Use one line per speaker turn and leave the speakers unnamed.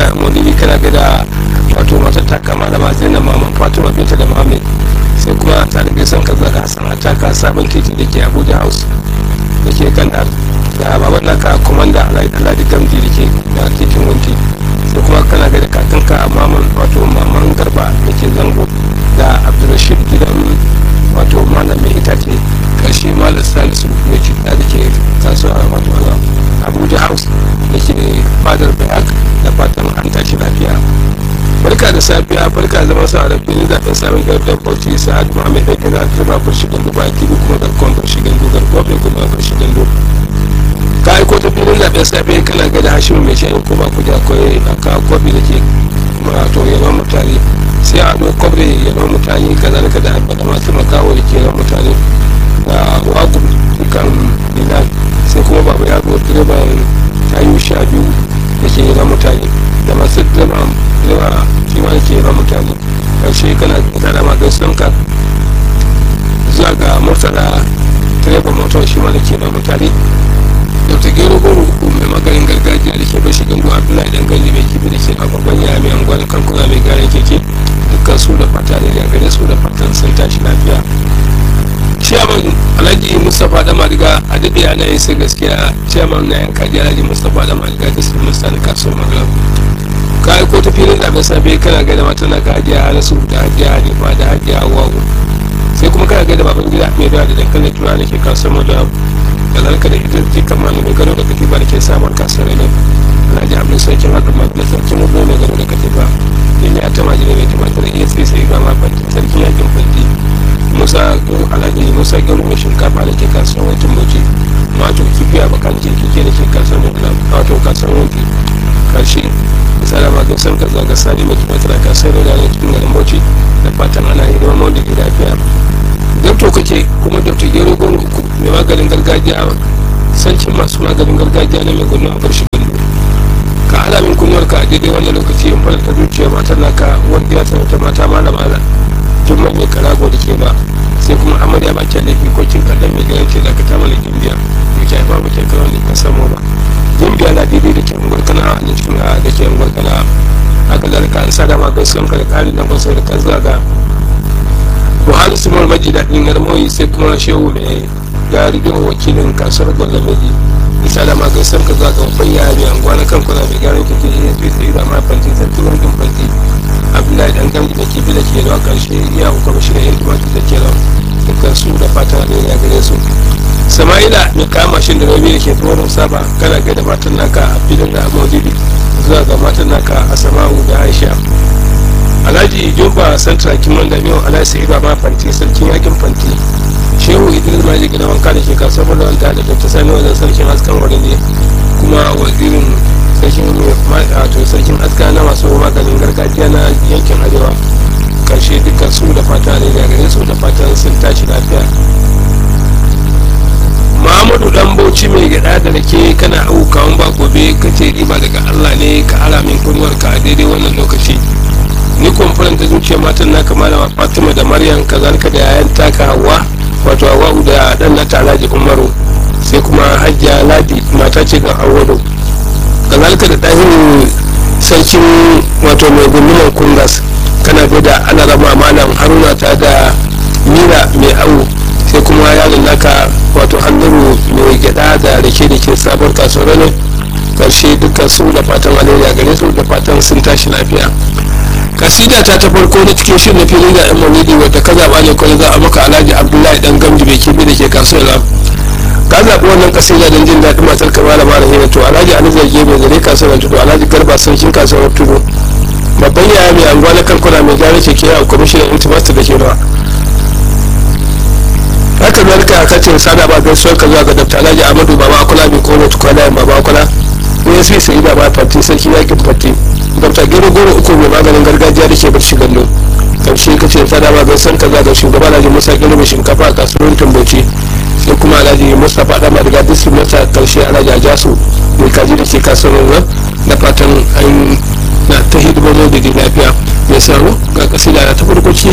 da maulidi kana ga da wato matar ta kama da mazai na maman fatima binta da mami sai kuma ta da gaisan ka zaka hasan a taka sabon titi da ke abuja house da ke kan da baban naka komanda alhaji gamji da ke da titin wanki sai kuma kana ga da kakanka maman wato maman garba da ke zango da abdulrashid gidan wato malam mai itace karshe malam salisu mai cikin da ke kasuwa wato abuja house da ke fadar bayak da fatan an tashi lafiya barka da safiya barka zama sa da filin zaɓen samun gardar bauchi sa'ad muhammad da gina zama farshi gandu ba ki kuma garkon farshi gandu garkon bai kuma farshi gandu ka aiko ta filin zaɓen safe kana ga da hashimu mai shayin ko ba ku da akwai aka kwabi da ke wato yawan mutane sai a ɗau kwabre yawan mutane kazalika da da masu makawo da ke yawan mutane da wagu kan dinar sai kuma babu yaro direban tayu sha biyu da ke yawan mutane da masu direban yawa shi ma ke yawan mutane ƙarshe kana tara ma gaisuwan ka zuwa ga murtala direban motar shi ma da ke yawan mutane dr gero goro mai maganin gargajiya da ke bashi gangu abdullahi dan ganji mai kibi da ke a babban ya mai anguwa da kankuna mai gane keke dukkan su da fata ne da gare su da fatan sun tashi lafiya ciyaman alhaji mustapha da maliga a daɗe ana yin sai gaskiya ciyaman na yanka ji alhaji mustapha da maliga da su musta da kasuwar magana ka aiko ta filin zaɓen safe kana gaida mata na ka hajiya hanasu da hajiya hanifa da hajiya hawawu sai kuma kana gaida baban gida mai da dankalin tura da ke kasuwar magana kazalika da ita ce kama ne mai gano da katifa da ke samun kasar ne alhaji abdul sarkin haɗin ma da sarkin mutum mai gano da katifa yin ya ta majina mai tumatar iya sai sai ga ma fanti sarkin yakin fanti musa alhaji musa gano mai shinkafa da ke kasuwar wancan bauchi wato kifi a bakan jirgi da ke kasuwar mutum wato kasuwar wanki karshe misali ma gaisan ka zaga sani mai tumatar a kasuwar da cikin garin bauchi da fatan ana yi da wani da lafiya dabto kake kuma dabto gero gon uku mai maganin gargajiya sancin masu maganin gargajiya na mai gudun abar shi gandu ka alamin kunyar ka a daidai wannan lokaci in fara ta zuciya matar naka wanda ya ta mata mala mala jumman mai karago da ke ba sai kuma amarya ba kyan laifi ko kin kallon mai ganin ce da ka tamala gimbiya da ke haifa ba kyan kawai da ka samu ba gimbiya na daidai da ke unguwar kana da cikin da ke unguwar kana haka zalika an sada ma gaisuwan ka da ƙarin nan kwasai da kan zaga buhari simon maji daɗin garmoyi sai kuma shehu da ya rigar wakilin kasuwar gwallon maji isa da magai san ka zaga babban yaya mai anguwa na kan kwana mai gyaran kake iya fi sai da mafanti sarki wankin fanti abdullahi dan gamji da kibi da ke da karshe ya hukuma shi da yin tumaki da ke da dukkan su da fata ne ya gare su sama'ila mai kama shi da rabi da ke tsoron saba kana ga da matan naka a filin da maulidi zuwa ga matan naka a sama'u da aisha alhaji jumba santra kiman da miyo alhaji sai baba fanti sarkin yakin fanti shehu idris maji gina wanka da ke kasuwar malawanta da dr sani wajen sarkin askan wurin ne kuma wazirin sarkin wato sarkin aska na masu maganin gargajiya na yankin arewa karshe dukkan su da fata ne da gare su da fatan sun tashi lafiya Muhammadu dan Bauchi mai gada da rake kana aukawan ba gobe kace riba daga Allah ne ka ara min kunwarka a daidai wannan lokaci ni kwamfuran ta zuciya matan naka malama fatima da maryam kazalika da yayan taka hawa wato hawa da dan na alhaji umaru sai kuma hajja ladi mata ce ga awado kazalika da ɗahin sarkin wato mai gulluman kungas kana bai da ana raba malam haruna ta da mira mai awo sai kuma yaron naka wato hannuru mai gyada da rake da ke sabon kasuwar ne karshe dukkan su da fatan alayya gare su da fatan sun tashi lafiya kasida ta ta farko na cikin shirin filin da yan maulidi wadda ka zaɓa ne kawai za a maka alhaji abdullahi dan gamji bai kibi da ke kasuwar ka zaɓi wannan kasida don jin daɗin matar ka malama rahina to alhaji ali zarge mai zare kasuwar tudu alhaji garba sarkin kasuwar tudu babban yaya mai anguwa na kankuna mai gyara keke a kwamishinan intimasta da ke nawa haka zalika ka ce sada ba gaisuwar ka zuwa ga dr alhaji amadu baba akula mai kono tukwana baba akula ne sai sai da ba fati sarki yakin fati dr gero goro uku mai maganin gargajiya da ke barci gallo karshe ka ce sada ba gaisuwar ka zuwa ga shugaba alhaji musa gero mai shinkafa a kasuwar tumboci sai kuma alhaji mustapha dama daga district masa karshe alhaji ajasu mai kaji da ke kasuwar nan da fatan an na ta hidimomin da lafiya mai saro ga kasida ta farko